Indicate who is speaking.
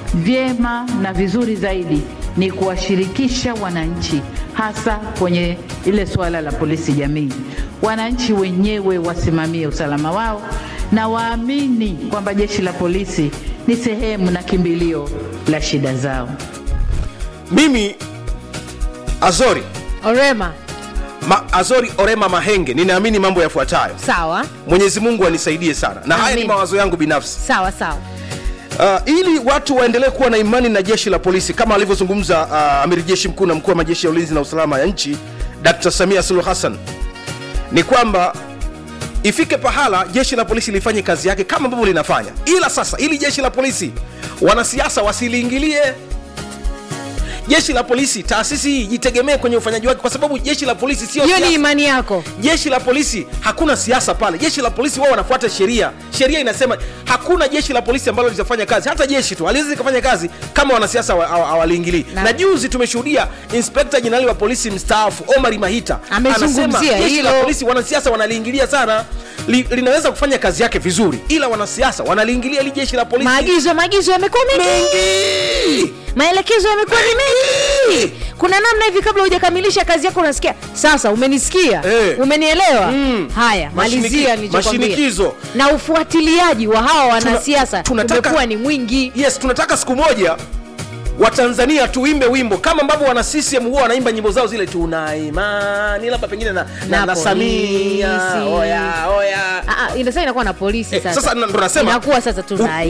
Speaker 1: vyema na vizuri zaidi ni kuwashirikisha wananchi, hasa kwenye ile suala la polisi jamii. Wananchi wenyewe wasimamie usalama wao na waamini kwamba jeshi la polisi ni sehemu na kimbilio la shida zao.
Speaker 2: mimi azori
Speaker 3: Orema,
Speaker 2: ma, azori orema mahenge ninaamini mambo yafuatayo
Speaker 3: sawa
Speaker 2: mwenyezi mungu anisaidie sana na haya ni
Speaker 3: Amin.
Speaker 2: mawazo yangu binafsi
Speaker 3: sawa sawa.
Speaker 2: uh, ili watu waendelee kuwa na imani na jeshi la polisi kama alivyozungumza uh, amiri jeshi mkuu na mkuu wa majeshi ya ulinzi na usalama ya nchi dr samia suluhu hassan ni kwamba ifike pahala jeshi la polisi lifanye kazi yake kama ambavyo linafanya ila sasa ili jeshi la polisi wanasiasa wasiliingilie jeshi la polisi taasisi hii jitegemee kwenye ufanyaji wake kwa sababu jeshi la polisi sio
Speaker 3: Hiyo ni
Speaker 2: siasa.
Speaker 3: imani yako.
Speaker 2: jeshi la polisi hakuna siasa pale jeshi la polisi wao wanafuata sheria sheria inasema hakuna jeshi la polisi ambalo litafanya kazi hata jeshi tu aliwezi likafanya kazi kama wanasiasa hawa- hawa- hawaliingilii
Speaker 3: Na-
Speaker 2: na, juzi tumeshuhudia inspekta jenerali wa polisi mstaafu omari mahita
Speaker 3: Amezungumzia
Speaker 2: anasema jeshi la
Speaker 3: hilo.
Speaker 2: polisi wanasiasa wanaliingilia sana li, linaweza kufanya kazi yake vizuri ila wanasiasa wanaliingilia ili jeshi la polisi
Speaker 3: Maagizo maagizo yamekuwa mengi,
Speaker 2: mengi
Speaker 3: maelekezo yamekuwa ni mengi. Kuna namna hivi, kabla hujakamilisha kazi yako unasikia sasa, umenisikia
Speaker 2: Eh.
Speaker 3: umenielewa.
Speaker 2: Mm.
Speaker 3: Haya, malizia
Speaker 2: Mashiniki-
Speaker 3: nilichokwambia.
Speaker 2: mashinikizo.
Speaker 3: Na ufuatiliaji wa hawa wanasiasa
Speaker 2: tunataka-
Speaker 3: umekuwa ni mwingi.
Speaker 2: yes tunataka siku moja watanzania tuimbe wimbo kama ambavyo wana CCM huwa wanaimba nyimbo zao zile tuna imani labda pengine na, na,
Speaker 3: Na
Speaker 2: na Samia
Speaker 3: polisi.
Speaker 2: oya oya
Speaker 3: Ah, ah, inasema inakuwa na polisi
Speaker 2: Eh,
Speaker 3: sasa.
Speaker 2: sasa ndo nasema
Speaker 3: inakuwa sasa tuna